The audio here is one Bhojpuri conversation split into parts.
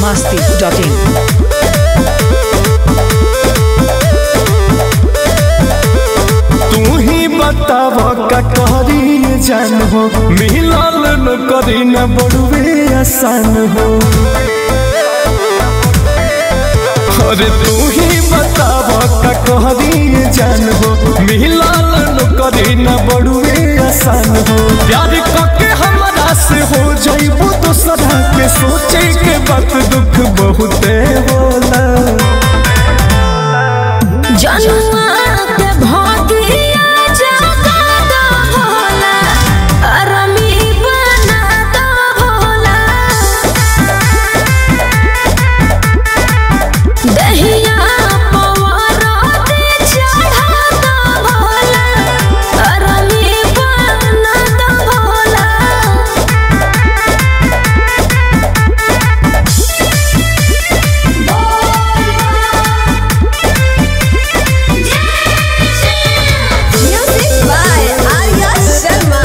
masti.in. तू ही बताव का करी जान हो मिलल न करी न बड़ुए आसान हो अरे तू ही बताव का करी जान हो मिलल न करी न बड़ुए आसान हो प्यार करके हमरा से हो जाइबू दूसरा के सोचे के बात दुख बहुते होला जनुआ के भोगिया जगा दो भोला अरमी बना दो भोला दहिया पवारा दे चढ़ा दो भोला अरमी बना दो Bhola Music by Arya Sharma.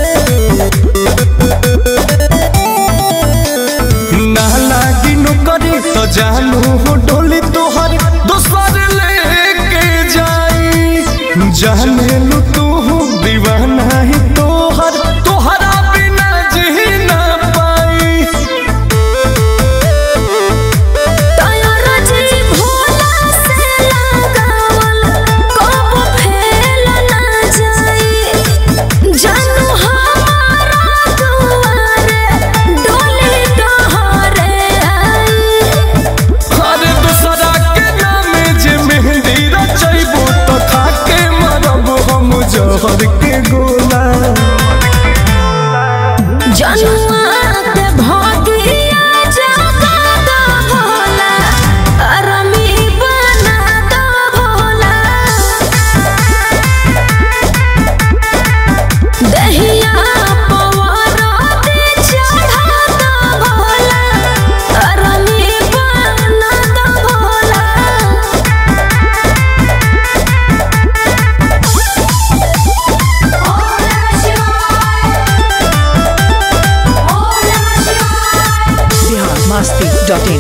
ना लागी नौकरी तो जानू हो डोली तोहर दोसर लेके जाई जाने लू तू हो दीवाना ही तोहर तोहरा बिना जी ना पाई तोरा जी भोला से लगावल कब फेल ना जाई जानू हमारा दुआरे डोली डहरे आई अरे दूसरा के नाम जे मेहंदी रचैबो तो खाके मरब हम जहर के गोला जनुआ के भोगिया जगा दो भोला अरमी बना दो भोला दहिया पवारा दे चढ़ा दो भोला अरमी बना दो भोला Bihar masti.in.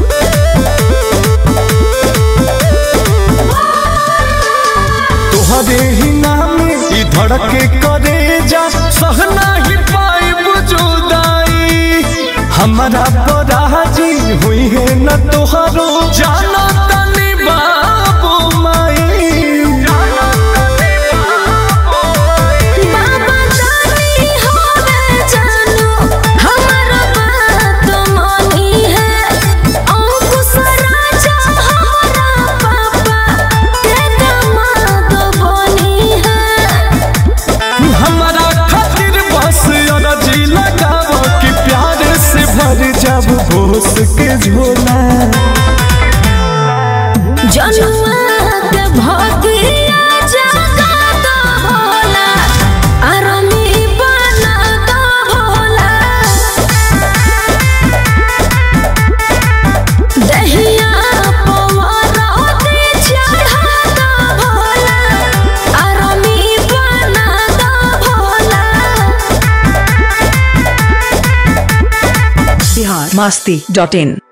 तोहरे ही नाम ई धड़के करे जा सहना ही पाई जुदाई हमारा पराजी हुई है न तोहरो जानो तनी बाबू माई बाबा जानी होवे जानू हमर बात मानी है अंकुश राजा हमारा पापा के दामाद बनी है हमारा खातिर बस अरजी लगाओ कि प्यार से भर जब होश के झोला जनुआ के भोगिया जगा दो भोला अरमी बना दो भोला दहिया पवारा दे चढ़ा दो भोला अरमी बना दो भोला Bihar masti.in.